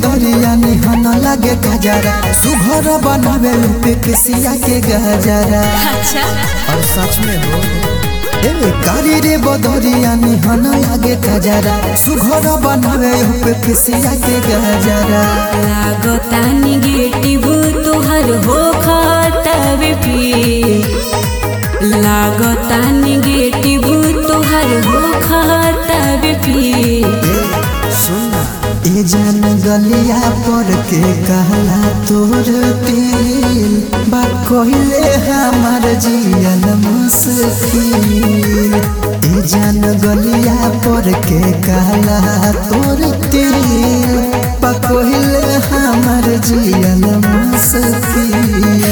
बदरिया निहन लागे गजरा सुघर बनावे पे किसिया के गजरा अच्छा और सच में हो ए कारी रे बदरिया निहन लागे गजरा सुघर बनावे पे किसिया के गजरा लागता निगेटिव तोहर हो खतवे पी लागता निगेटिव तोहर हो खतवे पी सुना ए जान गलिया पर के कहला तोर दिल बा कोइले हमार जियल मुश्किल ए जान गलिया पर के कहला तोर दिल बा कोइले हमार जियल मुश्किल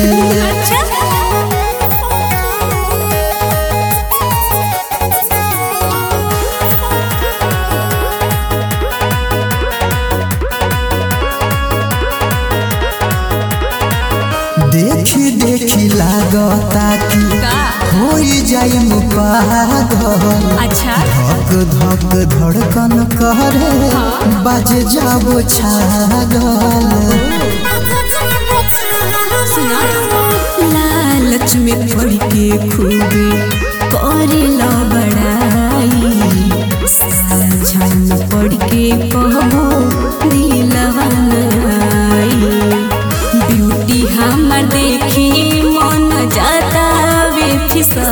देखी देखी लागता कि होई जाए पागल अच्छा धक धक धड़कन करे बाज जाबो छागल सुना लालच में पड़ के खूबी करे ला बड़ाई साझा में पड़ के कहबो दिलवा नाई ब्यूटी हमर देखी मन जाता वे फिसा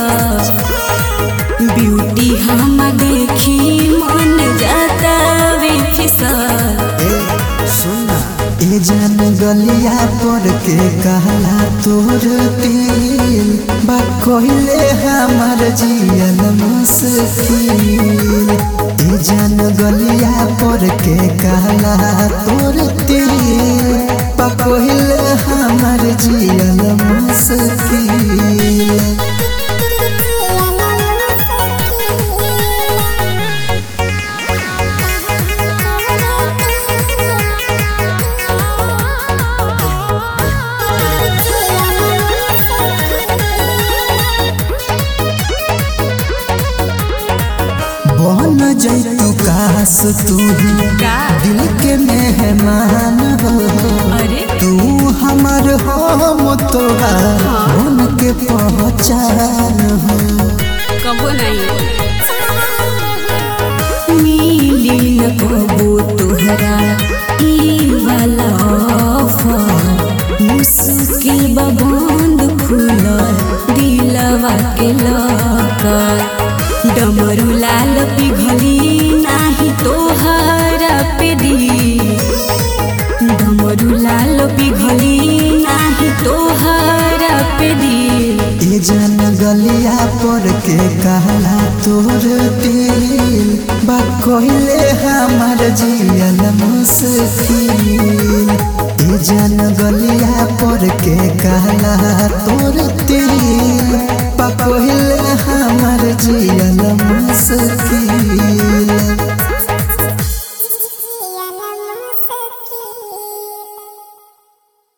ब्यूटी हम देखी मन जाता वे फिसा ए सुना ए जान गलिया पर के कहला तोर दिल बा कोइले हमार जियल मुश्किल ए जान गलिया पर के कहला तोर दिल बा कोइले हमार जियल मुश्किल बन जैतु काश तू ही का? दिल के मेहमान हो अरे तू हमर हम तोहार मन के पहचान हो कबो नहीं मिली न कबो तोहरा ई वाला ऑफर मुश्किल बा बंद खुल दिलवा के लकर डमरू लाल पिघली नाही तोहरा पे दी डमरू लाल पिघली नाही तोहरा पे दी ए जान गलिया पर के कहला तोर दिल बा कोइले हमार जियल मुश्किल ए जान गलिया पर के कहला तोर दिल बा कोइले हमार जियल मुश्किल